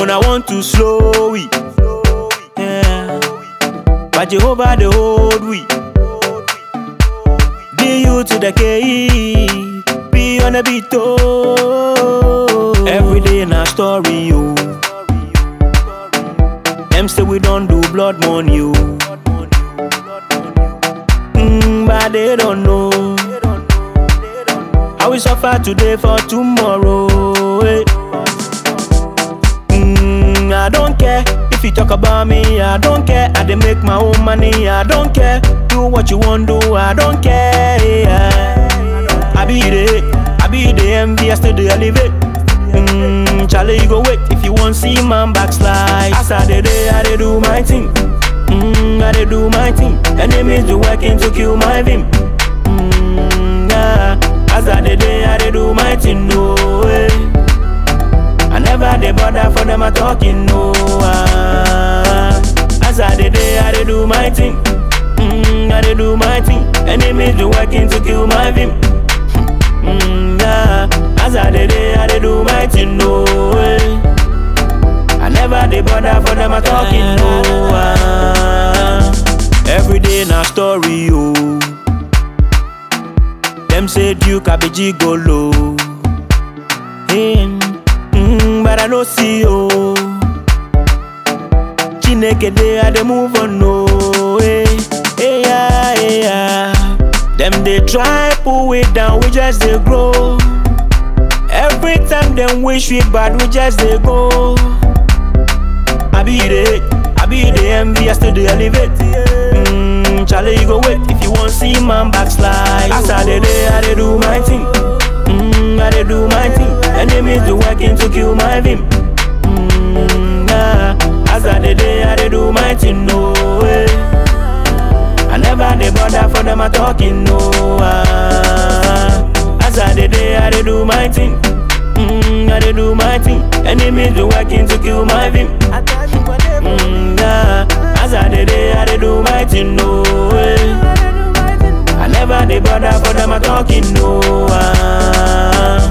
when I want to slow it. Yeah. But Jehovah the hold we. D you to the K, be on a beat oh. Every day in our story, yo. Them say we don't do blood money, yo. Mm, but they don't know. How we suffer today for tomorrow. eh. Mm, I don't care if you talk about me. I don't care. I dey make my own money. I don't care. Do what you want do. I don't care. yeah. I be the, I be the envy. I still dey elevate. Mm, Charlie, you go wait if you want see man backslide. As I dey dey, I dey do my thing. Mm, I dey do my thing. Enemies do working to kill my vim. Mm, yeah. As I dey dey, I dey do my thing. No way. I never dey bother for them a talking no. ah. As I dey dey, I dey do my thing. Mm, I dey do my thing. Enemies do working to kill my vim. Mm, yeah. As I dey dey, I dey do my thing no way. I never dey bother for them a talking no. ah. Every day na story oh. Them say Duke I be gigolo. Hey, mm, but I no see you. Chineke dey I dey move on no. Hey, hey, yeah, hey, yeah. Them they try pull we down, we just dey grow. Every time them wish we bad, we just dey go. I be the, I be the envy, I still dey elevate. Mm, Charlie, you go wait if you want see man backslide. As I dey dey, I dey do my thing. Mm, I dey do my thing. Enemies do working to kill my vim. Mm, yeah. As I dey dey, I dey do my thing. No way. I never dey bother for them a talking. No. ah. As I dey dey, I dey do my thing. Mm, I dey do my thing. Enemies do working to kill my vim. Mm, yeah. As I dey dey, I dey do my thing. No way. I never dey bother for them a talking. No. ah.